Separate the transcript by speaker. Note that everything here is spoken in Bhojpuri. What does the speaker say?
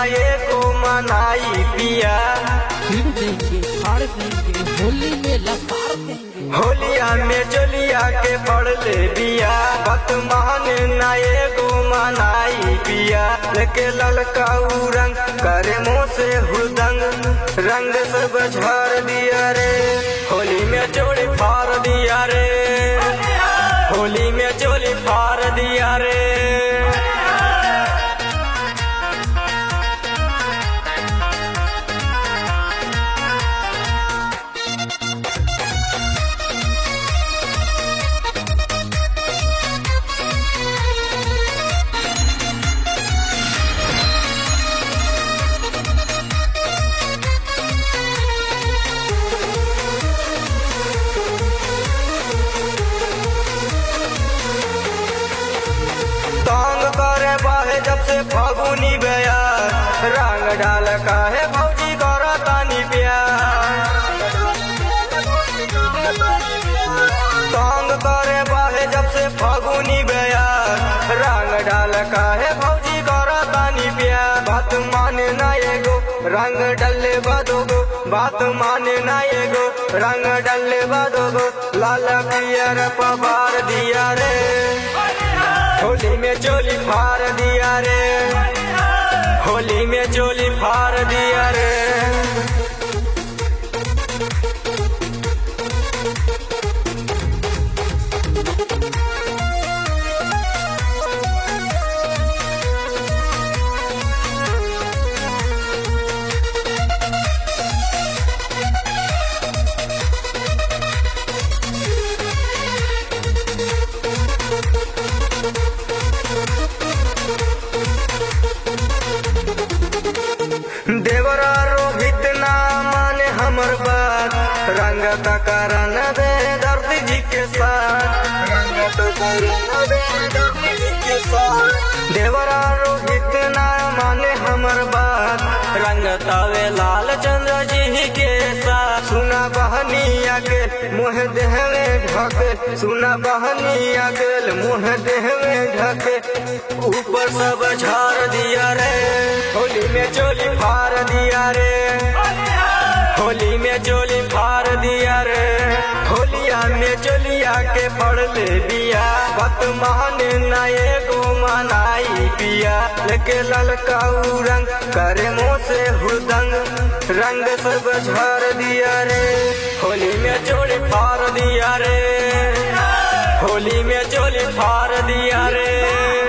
Speaker 1: एको मनाई पिया
Speaker 2: छीन देंगे फाड़ देंगे होली में लसार देंगे
Speaker 1: होलिया में चलिया के पड़ ले बिया बत माने ना एगो मनाई पिया लेके ललका उ रंग करे मुँह से हुदंग रंग सब झाड़ दिया रे होली में चोली फाड़ दिया रे होली में चोली फाड़ दिया रे तांग करे बाहे जब से फागुनी गया रंग डाल काहे भौजी करा तानी प्यार तांग करे बाहे जब से फागुनी गया रंग डाल काहे भौजी करा तानी प्यार बात माने ना एगो रंग डले बदोगो बात माने ना एगो रंग डले बदोगो लाल पियर पवार दिया रे होली में चोली फाड़ दिया रे होली में चोली फाड़ दिया रे देवरा रोहित ना माने हमर बात रंग तकरन दे दर्द जी के साथ रंग तकरन दे दर्द जी के साथ देवरा रोहित ना माने हमर बात रंग तावे लाल चंद्र जी के साथ सुना बहनिया के मुँह देहवे ढके सुना बहनिया के मुँह देहवे ढके ऊपर सब झाड़ दिया रे होली में चोली फाड़ दिया रे होली में चोली फाड़ दिया रे होलिया में चोलिया के पड़ ले दिया बत माने ना एगो मनाई पिया लेके ललका उ रंग करे मुँह से हुदंग रंग सब झाड़ दिया रे होली में चोली फाड़ दिया रे होली में चोली फाड़ दिया रे